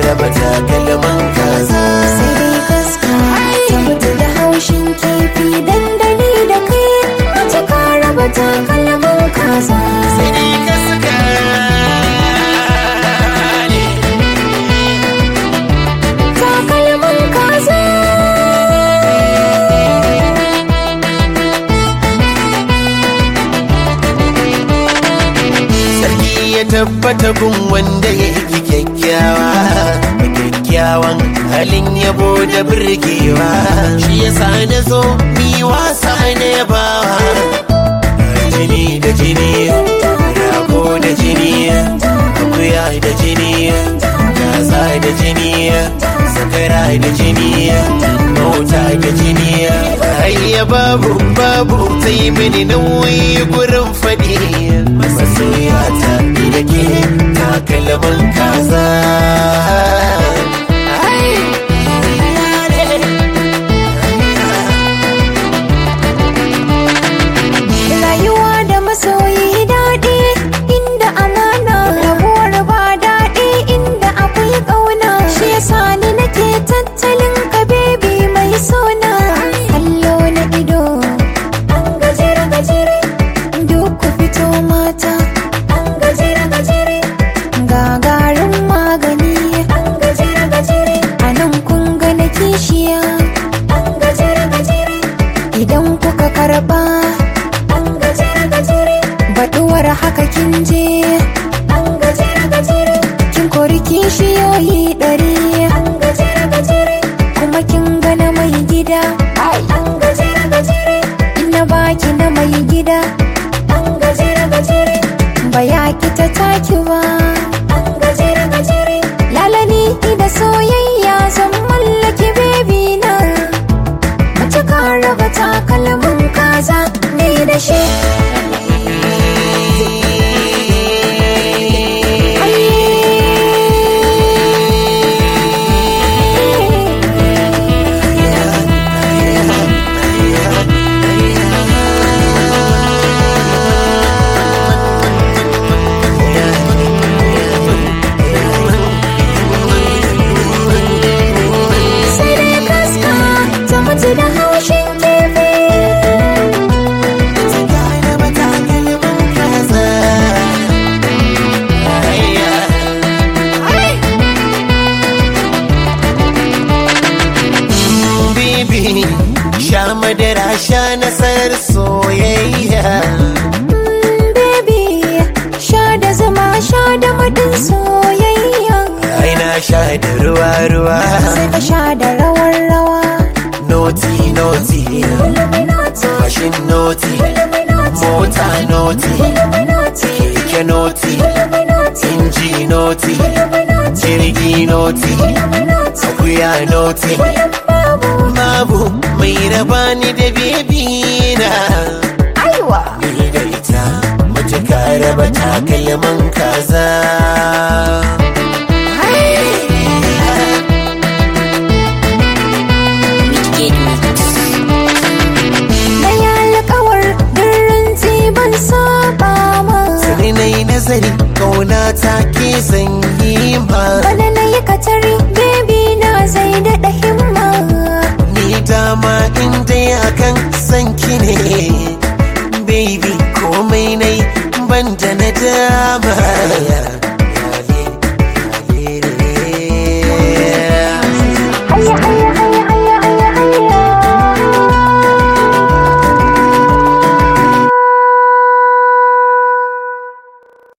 raba takalman kaza sai dai kaska ta mutu da haushin kifi dandali da kai mace ka raba takalman kaza sai dai kaska ne takalman kaza sarki ya tabbata gun wanda ya yi kyakkyawa da kyakkyawan halin yabo da birgewa shi yasa na zo mi wasa na yabawa jini da jini rago da jini akuya da jini gaza da jini sakara da jini mota da jini ayya babu babu ta yi mini nauyi gurin faɗi masoyata ni da ke takalman kaza rayuwa da masoyi daɗi inda amana rabuwar ba daɗi inda akwai ƙauna shi yasa ni nake tattalin ka bebi mai sona kallo na ido an gajere gajere duk ku fito mata an gajere gajere gagarin magani an gajere gajere a nan kun ga na kishiya an gajere gajere idan kuka karba an gajere gajere baɗuwar haka kin je an gajere gajere kin kori kishiyoyi ɗari an gajere gajere kuma kin gana mai gida an gajere gajere ina baki na mai gida an gajere gajere ba ya ki ta taki ba an gajere gajere lalani da soyayya zan mallaki bebi na mace ka raba takalmin kaza ne da shi sai dai kaska ta mutu da haushin kifi Bibi, sha madara sha nasarar soyayya. Mm, baby sha da zuma sha da madin soyayya Ai na sha da ruwa ruwa. sai ka sha da rawar rawa Noti noti, mashin noti, mota noti, keke noti, inji noti, jirgi noti, akuya noti. Babu mai raba ni da bebi na. aiwa ni da ita mace ka raba takalman kaza na yi alkawar dirin ban saba ma sai na yi nazari kauna ta ke sanyi ma bana